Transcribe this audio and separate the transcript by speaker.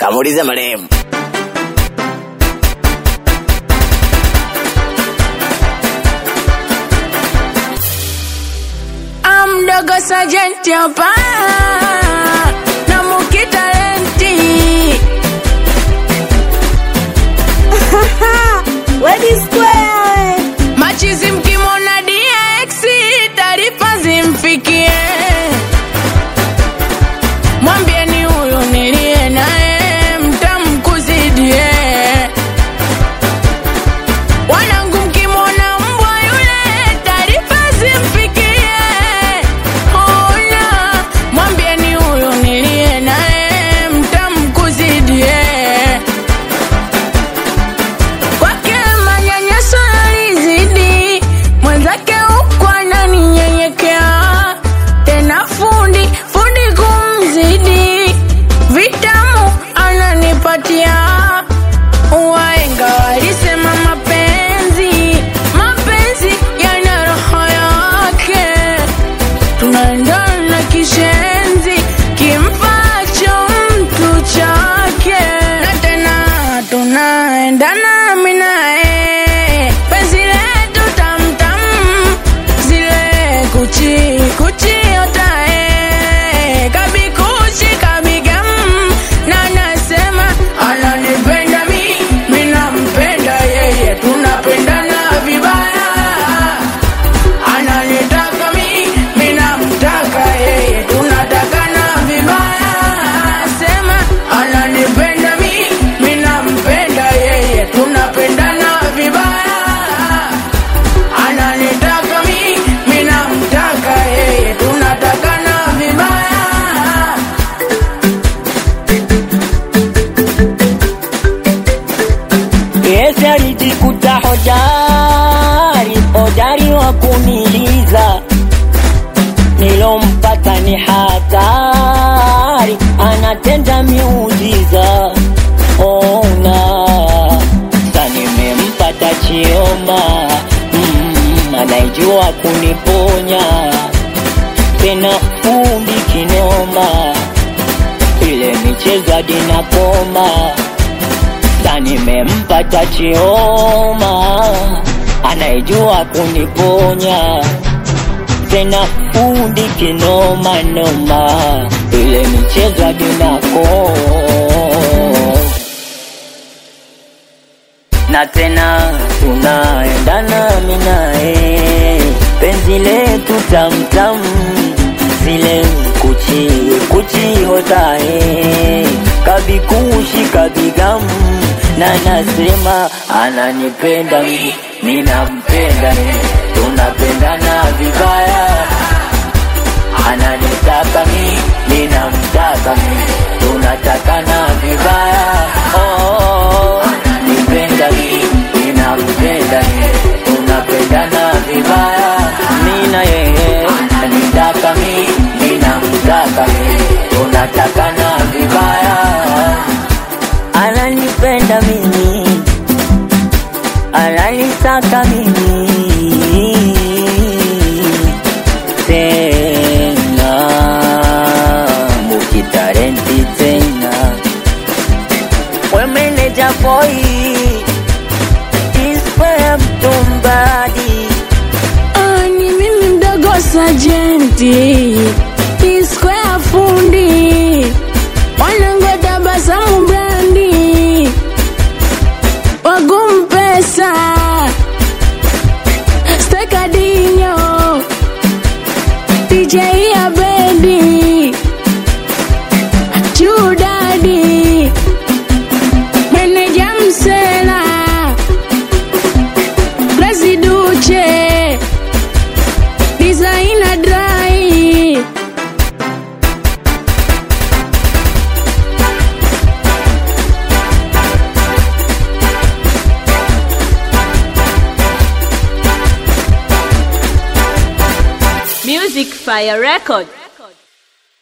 Speaker 1: kamuulize marehemu.
Speaker 2: Amdogo sajenti hapa na mukitalenti
Speaker 3: Wedi Square.
Speaker 2: machizi mkimwona DX taarifa zimfikie, mwambieni huyu niliye naye mtamkuzidie. Wanangu mkimwona mbwa yule taarifa zimfikie, ona mwambieni huyu niliye naye mtamkuzidie kwake manyanyaso yalizidi, mwenzake huku ananinyenyekea, tena fundi fundi kumzidi, vitamu ananipatia. Waenga walisema mapenzi mapenzi yana roho yake, tunaendana kishenzi kimpacho mtu chake, na tena tunaendana mimi naye, penzi letu tamtam, zile kuchi kuchi otae kabikuchi kabigam, na nasema ananipenda mi, mi nampenda yeye, tunapendana vibaya ananitaka mi, mi namtaka yeye, tunatakana vibaya. Sema ananipenda mi, mi nampenda yeye, tunapendana vibaya. Ananitaka mi, mi namtaka yeye, tunatakana vibaya.
Speaker 4: Yesu alijikuta hodari, hodari wa kuniliza. Nilompata ni hatari, anatenda miujiza. Ona sa nimempata Chioma, mm, anaijua kuniponya tena fundi kinoma, ile michezo hadi nakoma sasa nimempata Chioma anayejua kuniponya tena fundi kinoma noma, ile michezo hadi nako na tena tunaendana mimi naye, penzi letu tamtam, zile kuchi kuchi hotae kabikushi kabigam, na nasema ananipenda mi, mi nampenda mi, tunapendana vibaya, ananitaka mi, mi namtaka mi, tunatakana vibaya oh, nipenda mi, mi nampenda mi, tunapendana vibaya, mi na yeye anitaka mi, mi namtaka mi, tunatakana vibaya, ananipenda mimi, ananitaka mimi tena mukitarenti tena we meneja boy ispe mtumbadi
Speaker 2: Ah, ni mimi mdogo sajenti iskwea fundi wanangu tabasamu brandi wagumpesa stekadinyo DJ ya bendi chudadi meneja msela Presiduce Designer dry
Speaker 3: Music Fire Record.